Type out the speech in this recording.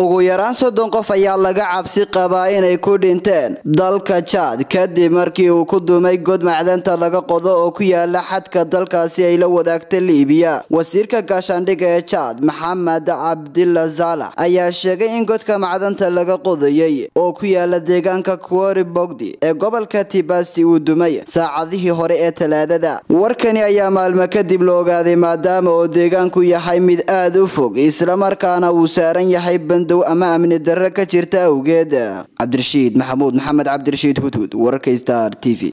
ugu yaraan soddon qof ayaa laga cabsi qabaa inay ku dhinteen dalka jaad kadib markii uu ku dumay god macdanta laga qodo oo ku yaala xadka dalkaasi ay la wadaagta liibiya wasiirka gaashaandhigga ee jaad maxamed cabdilla zaalax ayaa sheegay in godka macdanta laga qodayay oo ku yaala deegaanka kuori bogdi ee gobolka tibasti uu dumay saacadihii hore ee talaadada warkani ayaa maalmo kadib la ogaaday maadaama oo deegaanku yahay mid aad u fog islamarkaana uu saaran yahay bandow ama amni darro ka jirta awgeed cabdirashiid maxamuud maxamed cabdirashiid hudhud wararka star t v